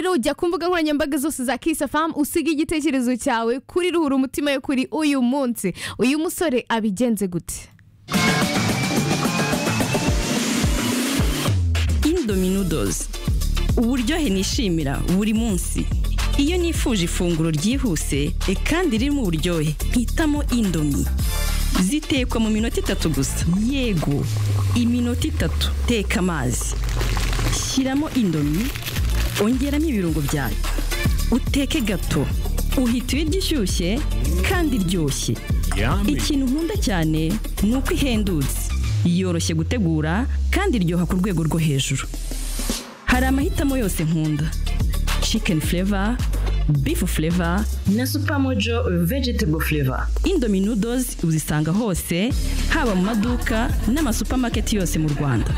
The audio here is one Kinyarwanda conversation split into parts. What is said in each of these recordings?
rero jya ku mbuga nkoranyambaga zose za kisafamu usige igitekerezo cyawe kuri ruhura umutima yo kuri uyu munsi uyu musore abigenze gute indominodozi uburyohe nishimira buri munsi iyo nifuje ifunguro ryihuse e kandi ririmo uburyohe mpitamo indomi zitekwa mu minota itatu gusa yego iminota itatu teka amazi shyiramo indomi ongeramo ibirungo byayo uteke gato uhita ibiryo ishyushye kandi iryoshye ikintu nkunda cyane ni uko ihendutse yoroshye gutegura kandi iryoha ku rwego rwo hejuru hari amahitamo yose nkunda chicken flavor beef flavor na supermojo vegetable flavor indomie noodles uzisanga hose haba mu maduka n'amasupamaketi yose mu rwanda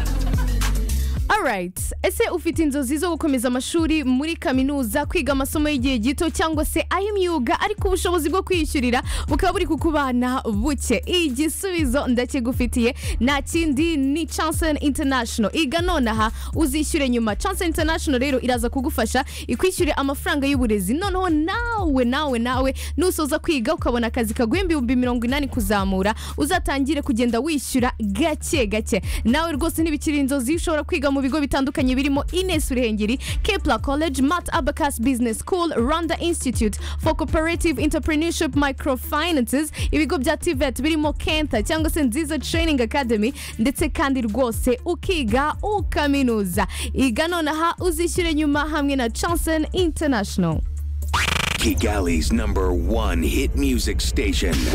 alright ese ufite inzozi zo gukomeza amashuri muri kaminuza kwiga amasomo y'igihe gito cyangwa se ay'imyuga ariko ubushobozi bwo kwiyishyurira bukaba buri kukubana buke igisubizo ndakigufitiye nta kindi ni chanson international iga nonaha uzishyure nyuma chanson international rero iraza kugufasha ikwishyure amafaranga y'uburezi noneho nawe nawe nawe nusoza kwiga ukabona akazi kaguha ibihumbi mirongo inani kuzamura uzatangire kugenda wishyura gake gake nawe rwose ntibikiri inzozi ushobora kwiga mu bigo bigo bitandukanye birimo ines ruhengeri kepla college mat abacas business school rwanda institute for cooperative entrepreneurship microfinances ibigo bya tivet birimo kenta cyangwa se nziza training academy ndetse kandi rwose ukiga ukaminuza iga nonaha uzishyure nyuma hamwe na chanson international Kigali's number one hit music station, 101.9